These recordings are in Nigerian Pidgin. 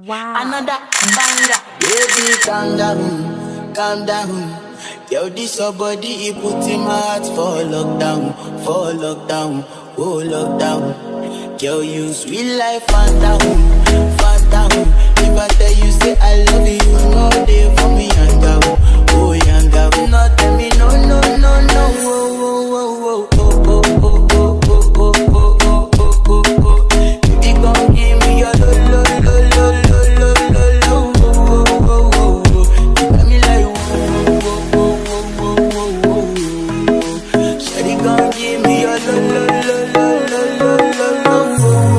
Wow. Another banger. Baby, calm down, calm down. Yo, this your body, it put in my heart for lockdown, for lockdown, oh lockdown. Girl, you sweet life, phantom, phantom. If I tell you, say I love you, you know they for me, yanga, oh yanga. No, tell me, no, no, no, no, oh, oh, oh, oh, oh, oh, oh, oh, oh, oh, oh, oh, oh, oh. Baby, gon' give me your lo, lo, lo, lo, lo, lo, lo, lo, oh, oh, oh, oh, oh. You got me like, oh, oh, oh, oh, oh, oh, oh, oh. Shawty gon' give me your lo, lo, lo, lo, lo, lo, lo, lo, oh, oh, oh, oh, oh.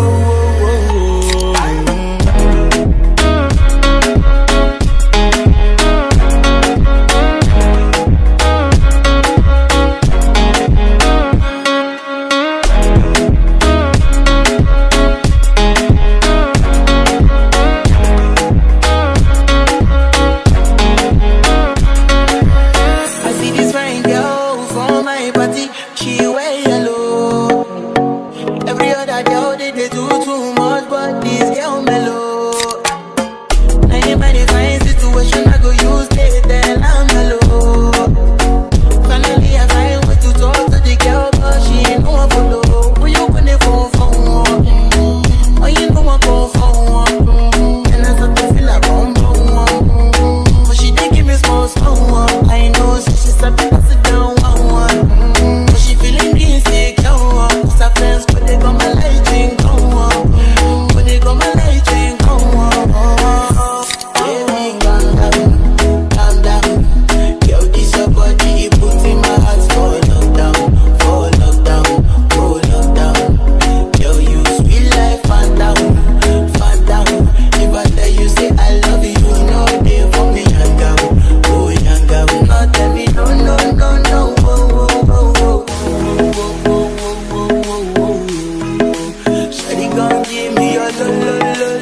I see this fine girl from my party, she wear yellow. Every other girl they, they do too much, but this girl mellow. Now in my fine situation, I go use they tell I'm mellow. Finally I find way to talk to the girl, but she ain't no one follow. When you gonna phone for one? Mm-hmm. Oh, you know I go for one. Mm-hmm. And I start to feel like bum bum one. Mm-hmm. But she did give me small small one. I know, so she start to pass it down one one. Mm-hmm. But she feeling insecure. one. Cause her friends, but they got my light ring go on. Mm-hmm. But they got my light ring go on. Baby, calm down, calm down. Yo, this your body, it put in my heart for lockdown, for lockdown, for lockdown. Yo, you sweet life, phantom, phantom. If I tell you, say I love you, you know they for me, young girl, oh young girl. No, tell me, no, no, no, no, oh, oh, oh, oh, oh, oh, oh, oh, oh, oh, oh. Shawty gon' give me your lo, lo, lo,